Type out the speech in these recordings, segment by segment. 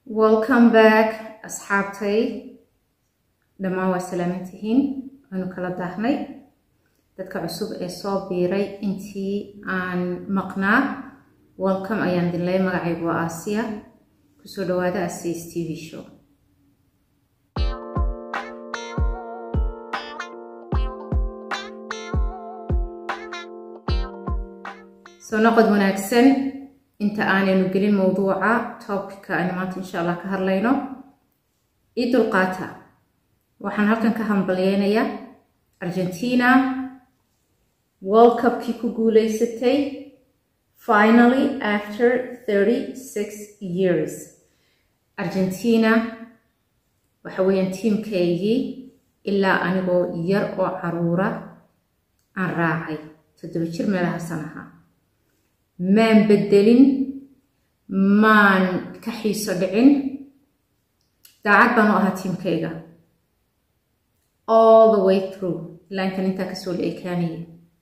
welcome back asxaabtay dhammaan waa salaaman tihiin waanu kala daahnay dadka cusub ee soo biiray intii aan maqnaa welcome ayaan dinlay magacaygu waa aasiya kusoo dhawaada asias t v show soo noqod wanaagsan inta aanaynu gelin mowduuca topicka aynu maanta insha allah ka hadlayno ii dulqaata waxaan halkan ka hambalyeynayaa argentina world cupkii ku guuleysatay finally after thirty six years argentina waxa weeyaan tiimkaygii ilaa anigoo yar oo caruura aan raacay toddoba jir meelahaasan ahaa maan beddelin maan ka xiiso dhicin daacad baan u ahaa tiimkayga all the way through ilaa intan intaa kasoo la ekaanaya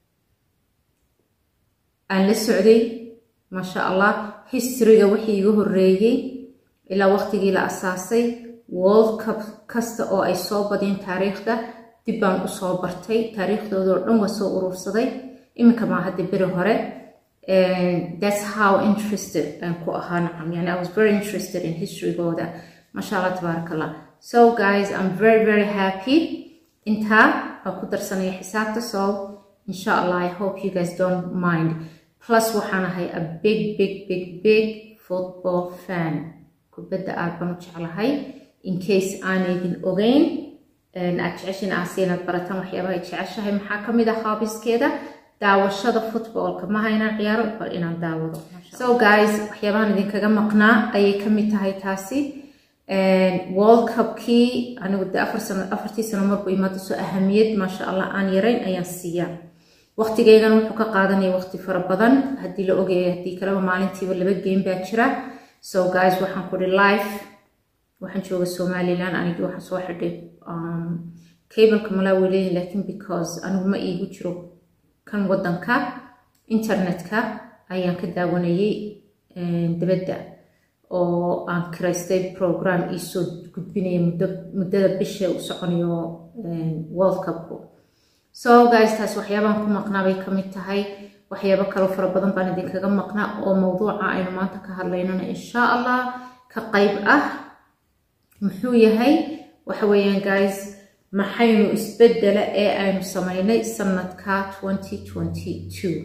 aan la socday maasha allah historyga wixii iga horreeyey ilaa waqtigii la asaasay world cup kasta oo ay soo badiyeen taariikhda dib baan u soo bartay taariikhdoodao dhan waa soo urursaday iminka maa hadda beri hore and that's how interested aan ku ahaa nacam yani I was very interested in historygooda masha allah tabaarak allah so guys I'm very very happy intaa waan ku darsanaya xisaabta so insha allah I hope you guys don't mind plus waxaan ahay a big big big big football fan kubadda aad baan u jeclahay in case aaneydin ogeyn aad jeceshin aasi inaad barataan waxyaabaha ay jeceshahay maxaa ka mid ah haabiskeeda daawashada footballka maha inaan ciyaaro bal inaan daawado so guys waxyaabahan idinkaga maqnaa ayay ka mid tahay taasi world cupkii anigu de afar sano afartii sano markuu imaado soo ahamiyad maasha allah aan yarayn ayaan siiyaa waqtigeygana wuxuu ka qaadanaya waqti fara badan haddii la ogaya haddii kaleba maalintiiba laba game baa jira so guys waxaan kudhi life waxaan jooga somaliland anigii waxaan soo xidhay cableka malaa weleyn lakin because anigu ma iigu jiro kan wadanka internetka ayaan ka daawanayay dabadda oo aan kiraystay program iisoo gudbinaya muddada bisha u soconayo world cupku so guys taas waxyaabaan ku maqnaa bay ka mid tahay waxyaabo kaloo fara badan baan idinkaga maqnaa oo mowduuca aynu maanta ka hadlaynana insha allah ka qayb ah muxuu yahay waxa weeyaan guys maxaynu isbeddela ee aynu samaynay sanadka twenty twenty two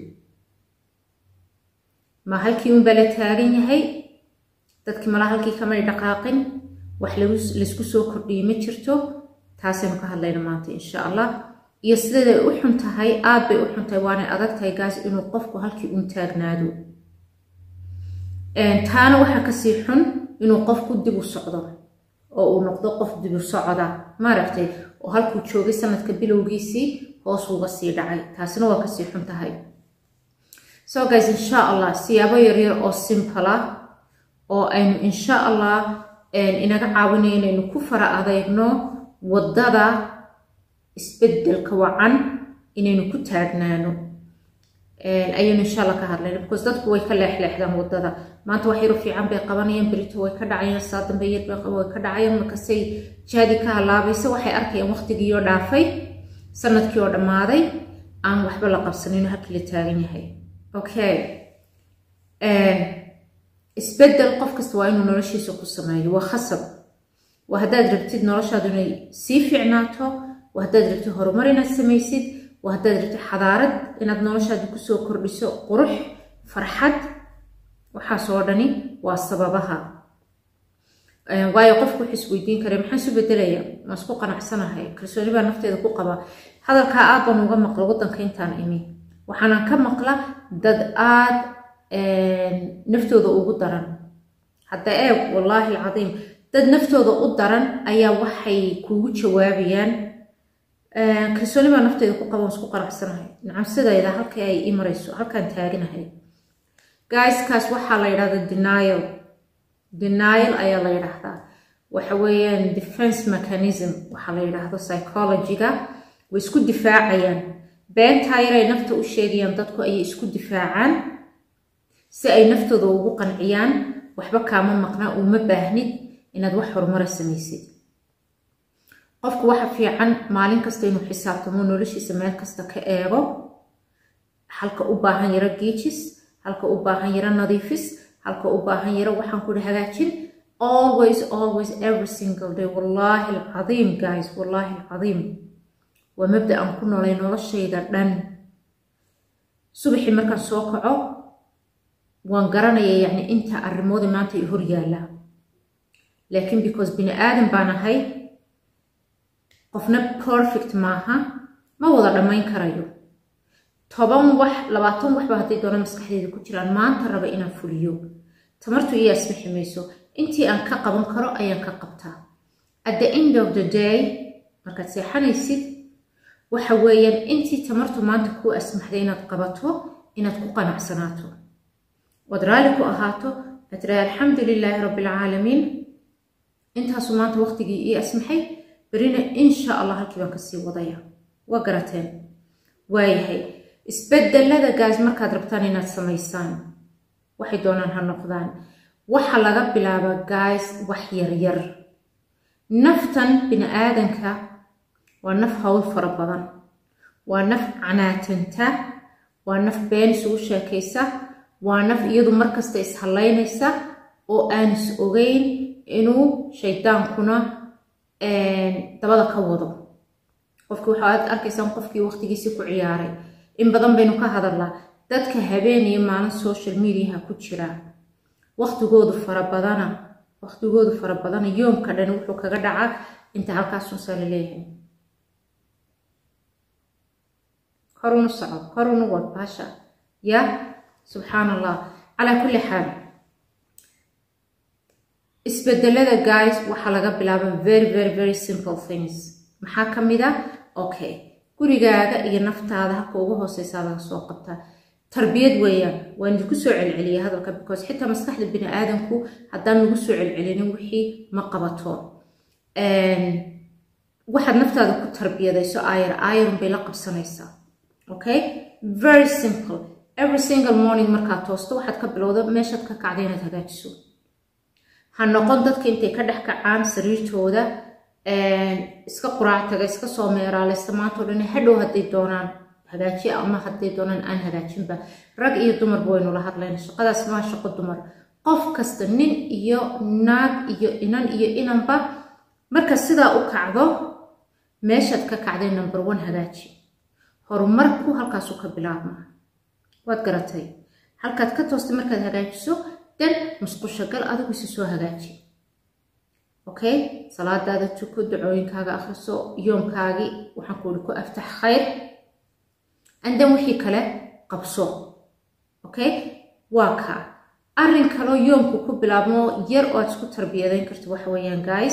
ma halkii unbaa la taagan yahay dadkii malaa halkii kamay dhaqaaqin wax laysku soo kordhiyey ma jirto taasaynu ka hadlayna maanta insha allah iyo sideeday u xun tahay aad bay u xun tahay waanay adag tahay gaas inuu qofku halkii un taagnaado taana waxaa kasii xun inuu qofku dib u socdo oo uu noqdo qof dibu socda maaragtay oo halkuu joogay sanadka bilowgiisii hoos uga sii dhacay taasina waa kasii xun tahay so guys insha allah siyaabo yaryar oo simple ah oo aynu insha allah inaga caawinayo inaynu ku fara adeegno waddada isbeddelka wacan inaynu ku taagnaano ayaynu insha allah ka hadlayna because dadku way ka leexleexdaan waddada maanta wax yaro fiican bay qabanayaan berito way ka dhacayaan saa dambe yar way ka dhacayaan markasay jaadii ka halaabaysa waxay arkayaan waqtigii oo dhaafay sanadkii oo dhammaaday aan waxba la qabsanin halkii la taagan yahay okay isbeddel qof kasta waa inuu noloshiisa ku sameeyo waa khasab waa haddaad rabtid noloshaadu inay sii fiicnaato waa haddaad rabtid horumar inaad samaysid waa haddaad rabtid xadaarad inaad noloshaadi kusoo kordhiso qurux farxad waxaasoo dhani waa sababaha waayo qofku wuxuu isweydiin kara maxaan isu bedelaya ma isku qanacsanahay kalsooni baa nafteeda ku qaba hadalkaa aad baan uga maqla waddanka intaan imi waxaanan ka maqla dad aad naftooda ugu daran hadda eeg wallaahi alcadiim dad naftooda u daran ayaa waxay kuugu jawaabayaan kalsooni baa nafteeda ku qaba isku qanacsanahay nacam sidayda halkii ay ii marayso halkaan taaganahay guyskaas waxaa la yidhahdaa denial denial ayaa la yidhaahdaa waxa weeyaan defense mechanism waxaa la yidhaahdo psychologyga way isku difaacayaan beentaa yaray nafta u sheegayaan dadku ayay isku difaacaan si ay naftooda ugu qanciyaan waxba kaama maqnaa uma baahnid inaad wax horumara samaysid qofku waxa fiican maalin kasta inuu xisaabtamo noloshiisa meel kasta ka eego halka u baahan yaro giijis halka u baahan yaro nadiifis halka u baahan yaro waxaan kuri hagaajin always always every single day wallaahi alcadiim guys wallaahi alcadiim waa mabda aan ku noolay noloshayda dhan subaxii markaan soo kaco waan garanaya yacni inta arrimooda maanta i hor yaalla laakiin because bini aadan baan ahay qofna perfect maaha ma wada dhammayn karayo toban wax labaatan waxba hadday doona maskaxdeeda ku jiraan maanta raba inaan fuliyo tamartu iyo asbixi mayso intii aan ka qaban karo ayaan ka qabtaa at the end of the day markaad seexanaysid waxa weeyaan intii tamartu maanta kuu asmaxday inaad qabato inaad ku qanacsanaato ood raalli ku ahaato aad tiraa alxamdu lilaahi rabbi alcaalamiin intaasu maanta waqtigii ii asmaxay berina insha allah halkii baan kasii wadaya waa garateen waayahay isbedelada gaas markaad rabtaan inaad samaysaan waxay doonaan ha noqdaan waxa laga bilaaba gays wax yaryar naftan bini aadanka waa naf hawl fara badan waa naf canaatanta waa naf been isugu sheekaysa waa naf iyadu markasta ishallaynaysa oo aan is ogeyn inuu shaydaankuna dabada ka wado qofkii waxaad arkaysaan qofkii waqtigiisii ku ciyaaray in badan baynu ka hadalnaa dadka habeen iyo maalin social mediaha ku jira waqtigoodu fara badana waqtigoodu fara badana yoomka dhan wuxuu kaga dhacaa inta halkaasunsaa la leeyahay korunu soco korunu wad baasha ya subxaan allah calaa kulli xaal isbedelada guys waxaa laga bilaaba very very very simple things maxaa ka mid a okay gurigaaga iyo naftaada halka ugu hooseysaa laga soo qabtaa tarbiyad weeyaan waan idinku soo celceliya hadalka because xitaa maskaxda bini aadanku haddaan lagu soo celcelinin wixii ma qabato waxaad naftaada ku tarbiyadayso ayar ayarun bay la qabsanaysaa okay very simple every single morning markaad toosto waxaad ka bilowda meeshaad ka kacda inaad hagaajiso ha noqon dadka intay ka dhex kacaan sariirtooda iska quraac taga iska soo meeraaleysta maanta o dhan hadhow hadday doonaan hagaajiya ama hadday doonaan aan hagaajinba rag iyo dumarba waynu la hadlayna shaqadaas maa shaqo dumar qof kasta nin iyo naag iyo inan iyo inanba marka sidaa u kacdo meeshaad ka kacday number one hagaaji horumarku halkaasu ka bilaabma waad garatay halkaad ka toostay markaad hagaajiso dan musqusho gal adigu isi soo hagaaji okay salaadaada tuko dacooyinkaaga akhriso yoomkaagii waxaan kuuhi ku aftax khayr andan wixii kale qabso okay waa ka arrin kaloo yoomku ku bilaabmo yar oo aad isku tarbiyadayn karto waxa weeyaan guys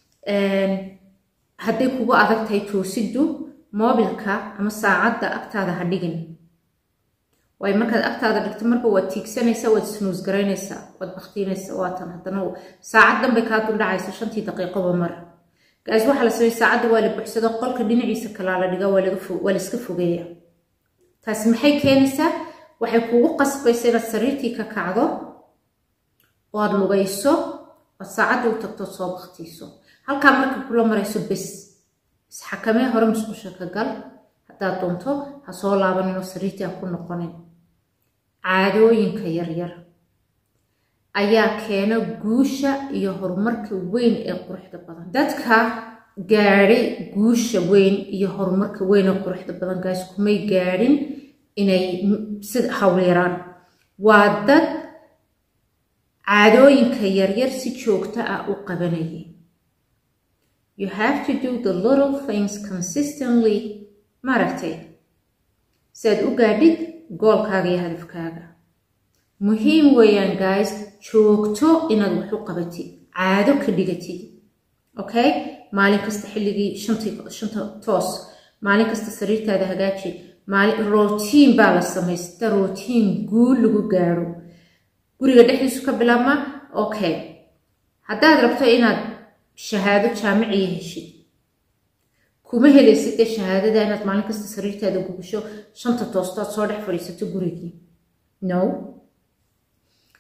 hadday kugu adag tahay toosiddu moobilka ama saacadda agtaada ha dhigin waayo markaad agtaada dhigto marba waad tiigsanaysaa waad isnuus garaynaysaa waad baktiinaysaa waatan haddana saacad danbay kaa duldhacaysa shantii daqiiqoba mar gaas waxaa la sameey saacadda waa la buuxsado qolka dhinaciisa kalaa la dhigaa waa la iska fogeeya taasi maxay keenaysaa waxay kugu qasbaysa inaad sariirtii ka kacdo oo aad lugayso oad saacadda u tagto soo baktiiso halkaa marka kula marayso bes isxakamee hore musqusha ka gal haddaad doonto ha soo laabaninoo sariirtii ha ku noqonin caadooyinka yaryar ayaa keena guusha iyo horumarka weyn ee quruxda badan dadka gaadhay guusha weyn iyo horumarka weyn ee quruxda badan gaas kumay gaadhin inay sida hawlyaraan waa dad caadooyinka yaryar si joogto ah u qabanayay you have to do the little things consistently maaragtay si aad u gaadhid goolkaaga iyo hadafkaaga muhiim weeyaan guys joogto inaad wax u qabatid caado ka dhigatid okay maalin kasta xilligii shantii shanta toos maalin kasta sariirtaada hagaaji maalin rotiin baa la samaysta rotiin guul lagu gaadho guriga dhexdiisu ka bilaabma okay haddaad rabto inaad shahaado jaamiciya heshid kuma helaysid dee shahaadada inaad maalin kasta sariirtaada gubasho shanta toostood soo dhex fadhiisato gurigii no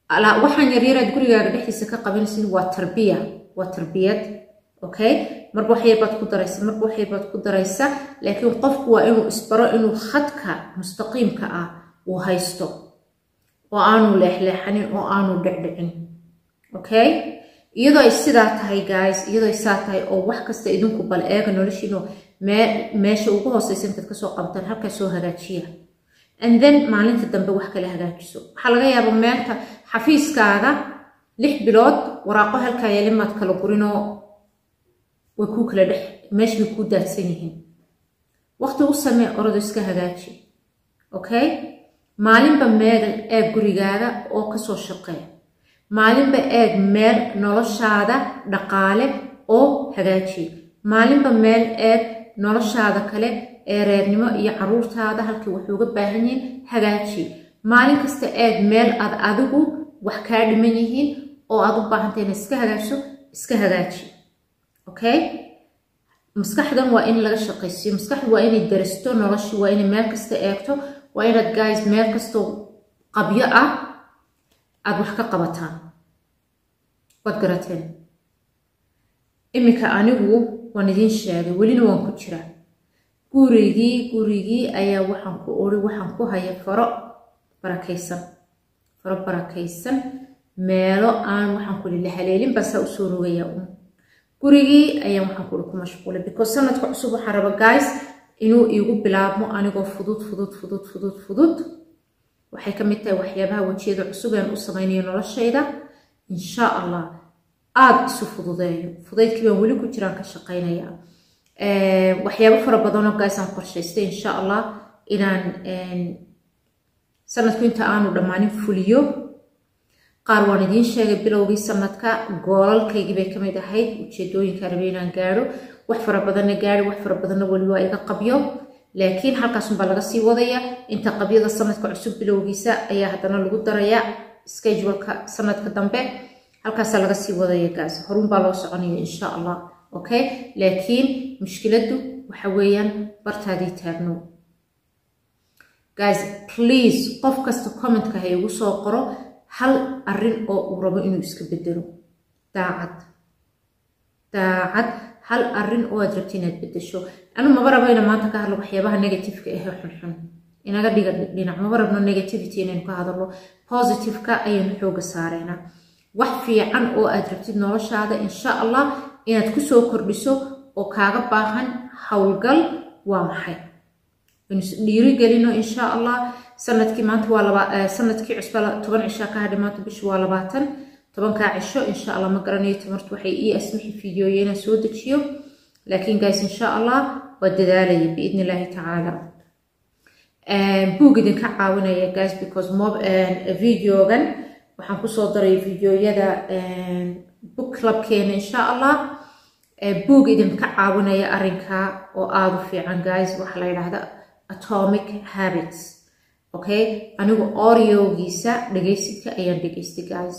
waxaan yaryaraad gurigaaga dhexdiisa ka qabanaysid waa tarbiya waa tarbiyad okay marba wax yarbaad ku daraysa marba wax yarbaad ku daraysa laakiin qofku waa inuu isbaro inuu khadka mustaqiimka ah uu haysto oo aanu leexleexanin oo aanu dhecdhicin okay iyadoo ay sidaa tahay guys iyadoo ay saa tahay oo wax kasta idinku bal eega noloshiino meesha ugu hooseysa intaad kasoo qabtaan halkaa soo hagaajiya and then maalinta dambe wax kale hagaajiso waxaa laga yaaba meelta xafiiskaaga lix bilood waraaqo halkaa yeelimaad kala gurinoo way kuu kala dhex meesha bay kuu daadsan yihiin waqti u samee orodo iska hagaaji okay maalinba meel eeg gurigaaga oo kasoo shaqee maalinba eeg meel noloshaada dhaqaale oo hagaaji maalinba meel eeg noloshaada kale ee reernimo iyo caruurtaada halkii waxay uga baahan yihiin hagaaji maalin kasta eeg meel aad adigu wax kaa dhiman yihiin oo aad u baahantay inaad iska hagaajiso iska hagaaji okay maskaxdan waa in laga shaqaysiyo maskaxdu waa inay darasto noloshi waa inay meel kasta eegto waa inaad guys meel kastoo qabyo ah aada wax ka qabataan waad garateen iminka anigu waan idiin sheegay welina waan ku jiraa gurigii gurigii ayaa waxaan ku ori waxaan ku haya faro barakaysan faro barakaysan meelo aan waxaan ku lila haleelin baa saa usoo rogaya un gurigii ayaan waxaan ku uri ku mashquulay because sanadka cusub waxaan raba guys inuu iigu bilaabmo anigoo fudud fudud fudud fudud fudud waxay ka mid tahay waxyaabaha wejiyada cusub aan u samaynayo noloshayda insha allah aada isu fududeeyo fudaydkii baan weli ku jiraan ka shaqaynaya waxyaabo fara badanoo gaasaan qorshaystay insha allah inaan sanadku inta aanu dhammaanin fuliyo qaar waan idiin sheegay bilowgii sanadka goolalkaygii bay kamid ahayd ujeedooyinka rabe inaan gaadho wax fara badanna gaadhi wax fara badanna weli waa iga qabyo laakiin halkaasunbaa laga sii wadaya inta qabyada sanadka cusub bilowgiisa ayaa haddana lagu daraya scheduleka sanadka dambe halkaasaa laga sii wadaya gaas horunbaa loo soconaya insha allah okay laakiin mushkiladdu waxa weeyaan bartaadii taagno guys please qof kasta commentka ha igu soo qoro hal arrin oo uu rabo inuu iska bedelo daacad daacad hal arrin oo aad rabti inaad bedesho anu maba rabo ina maanta ka hadlo waxyaabaha negativeka ahee xunxun inaga dhiga dhinac maba rabno negativity inaynu ka hadalno positiveka ayaynu xooga saareynaa wax fiican oo aad rabtid noloshaada insha allah inaad kusoo kordhiso oo kaaga baahan howlgal waa maxay dhiirigelino insha allah sanadkii maanta waa laba sanadkii cusba toban cishaa ka hadhay maanta bishu waa labaatan tobankaa cisho insha allah ma garanayo tamartu waxay ii asmixi fiidiyooya inaan soo dejiyo laakiin guys insha allah waa dadaalaya biidni illaahi tacaala buug idinka caawinaya guys because mob videogan waxaan kusoo daray videoyada book clubkeena insha allah buug idinka caawinaya arrinka oo aada u fiican guys waxaa la yidhaahda atomic habits okay anigu oriogiisa dhegaysidka ayaan dhegaystay guys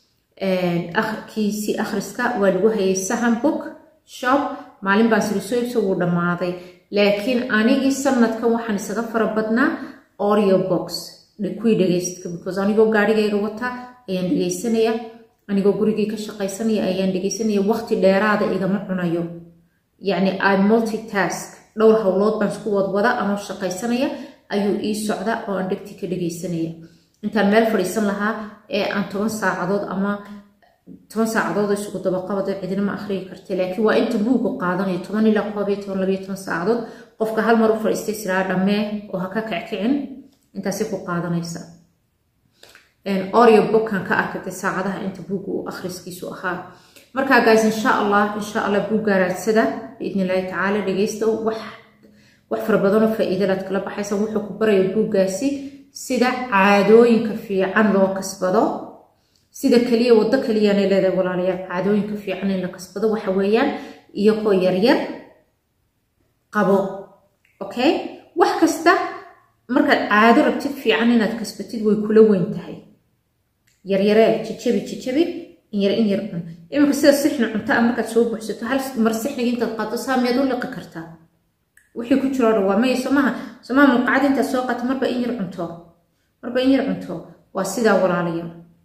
kiisii akhriska waa lagu hayay sahan book shop maalin baan sirisoibsa wuu dhammaaday laakiin anigii sanadkan waxaan isaga fara badnaa oreo box kuwii dhegaysidka because anigoo gaarigayga wata ayaan dhegaysanaya anigoo gurigii ka shaqaysanaya ayaan dhegaysanaya waqti dheeraada igama cunayo yacni i multitask dhowr howlood baan isku wadwada anoo shaqaysanaya ayuu ii socda oo aan dhegti ka dhegaysanaya intaan meel fadhiisan lahaa ee aan toban saacadood ama toban saacadood isugu dabaqabado cidina ma akhriyi karta laakiin waa inta buugu qaadanayo toban ilaa koob iyo toban labayo toban saacadood qofka hal mar u fadhiistay siraa dhammee oo ha ka kackicin intaasi ku qaadanaysa oreo bookan ka arkatay saacadaha inta buugga uu akhriskiisu ahaa markaa guys insha allah insha allah buuggaa raadsada biidni illaahi tacaala dhegaysta wax wax fara badanoo faa'iidalaad kala baxaysa wuxuu ku baraya buuggaasi sida caadooyinka fiican loo kasbado sida keliya waddo keliyaanay leedahay walaalayaal caadooyinka fiican in la kasbado waxa weeyaan iyagoo yaryar qabo okay wax kasta markaad caado rabtid fiican inaad kasbatid way kula weyn tahay yaryaree jijabi jijabi inyar in yar cun iminka sida sixni cunto a markaad soo buuxsato hal mar sixniga intaad qaato saa miyaad u liqi kartaa wixii ku jiro dhan waa maya somaha somaha mulqacad intaad soo qaato marba in yar cunto marba in yar cunto waa sidaa walaalayaal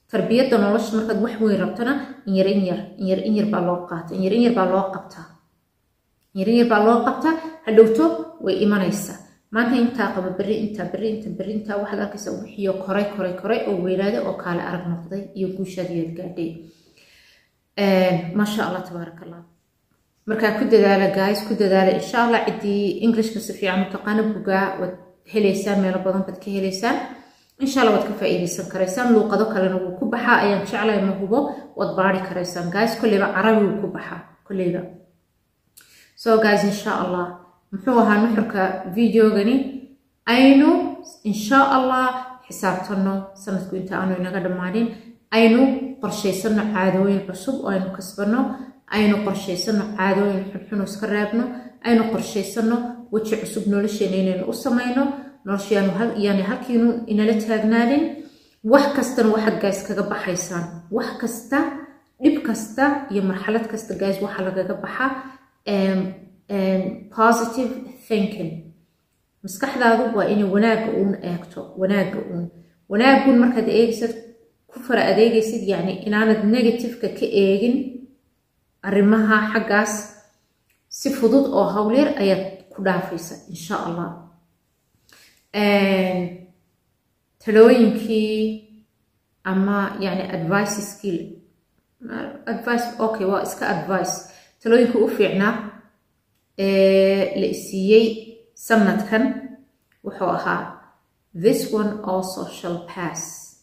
tarbiyadda nolosha markaad wax weyn rabtona inyar inyar inyar inyar baa loo qaata inyar inyar baa loo qabtaa inyar inyar baa loo qabtaa hadhowto way imanaysaa maanta intaa qaba berri intaa berri inta berri intaa waxaad arkaysaa wixiyo koray koray koray oo weynaaday oo kaale arag noqday iyo guushaadiyaad gaadhay maasha allah tabaaraka allah markaa ku dadaala guys ku dadaala insha allah ciddii englishka si fiican u taqaana bugaa waad helaysaan meelo badan baad ka helaysaan insha allah waad ka faa'iidaysan karaysaan luuqado kalena wuu ku baxaa ayaan jeclay ma hubo waad baari karaysaan guys kolleyba carabi wuu ku baxaa kolleyba so guys insha allah muxuu ahaa nuxurka videogani aynu insha allah xisaabtanno sanadku inta aanu inaga dhammaanin aynu qorshaysano caadooyin cusub oo aynu kasbanno aynu qorshaysano caadooyin xunxun iska reebno aynu qorshaysano weji cusub nolosheena inaynu u samayno noloshayaanu yani halkiinu inala taagnaanin wax kastana waxaad gays kaga baxaysaan wax kasta dhib kasta iyo marxalad kasta gays waxaa lagaga baxa positive thinking maskaxdaadu waa inay wanaagga uun eegto wanaagga uun wanaaggun markaad eegaysad ku fara adeegaysid yacni inaanad negativeka ka eegin arrimaha xaggaas si fudud oo howlyar ayaad ku dhaafaysa insha allah talooyinkii ama yani advice skill advice okay waa iska advice talooyinka u fiicnaa la isiiyey sanadkan wuxuu ahaa this one also shall pass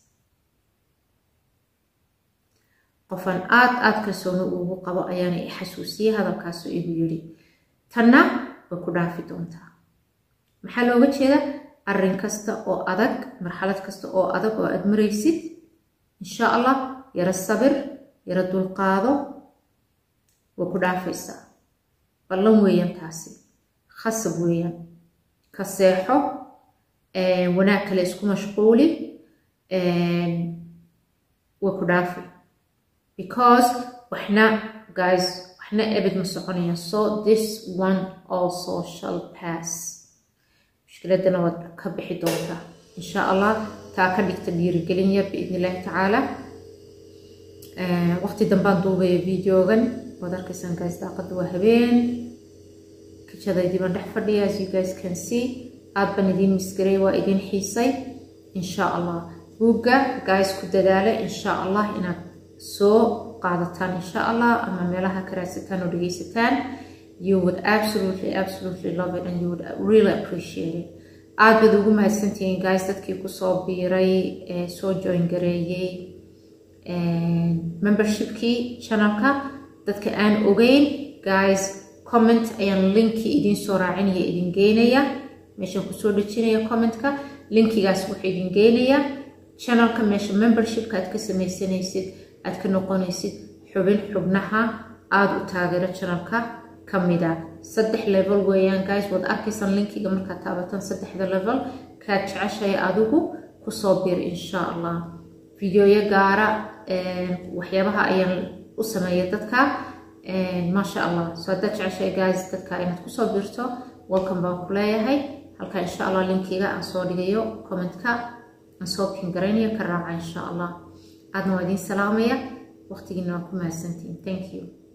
qofaan aad aad kalsooni ugu qabo ayaana i xasuusiyey hadalkaasu igu yidhi tanna way ku dhaafi doontaa maxaa looga jeeda arrin kasta oo adag marxalad kasta oo adag oo aad maraysid insha allah yaro sabir yaro dulqaado way ku dhaafaysaa ballan weeyaan taasi khasab weeyaan ka seexo wanaag kale isku mashquuli way ku dhaafi because waxna guys waxna ebid ma soconayaan so this one also shall pass mushkiladana waad ka bixi doontaa insha allah taa ka dhigta dhiirigelin yar biidni illaahi tacaala waqti dambaan duubaya videogan waad arkaysaan guys daaqada waa habeen kijadaydii baan dhex fadhiya as you guys can see aad baan idiin misgaray waa idiin xiisay insha allah buugga guys ku dadaala insha allah inaad soo qaadataan insha allah ama meelaha ka raadsataan oo dhegeysataan you would absolutely absolutely love it and you would really appreciate it aad baad ugu mahadsantihiin guys dadkii kusoo biiray ee soo join gareeyey membershipkii channelka dadka aan ogeyn guys comment ayaan linki idiin soo raacinaya idin geynaya meeshaan kusoo dhejinaya commentka linkigaas wuxuu idin geynaya channelka meesha membershipka aad ka sameysanaysid aad ka noqonaysid xubin xubnaha aada u taageero channelka ka mida saddex level weeyaan guys waad arkaysaan linkiga markaad taabatan saddexda level kaad jeceshahay adigu kusoo bir insha allah videoyo gaara waxyaabaha ayaan u sameeya dadka maasha allah so haddaad jeceshahay guys dadka inaad kusoo birto welcome baan ku leeyahay halka insha allah linkiga aan soo dhigayo commentka aan soo pingaraynayo ka raaca insha allah aadna waa idiin salaamaya waqtigiina waa ku mahadsantiin thank you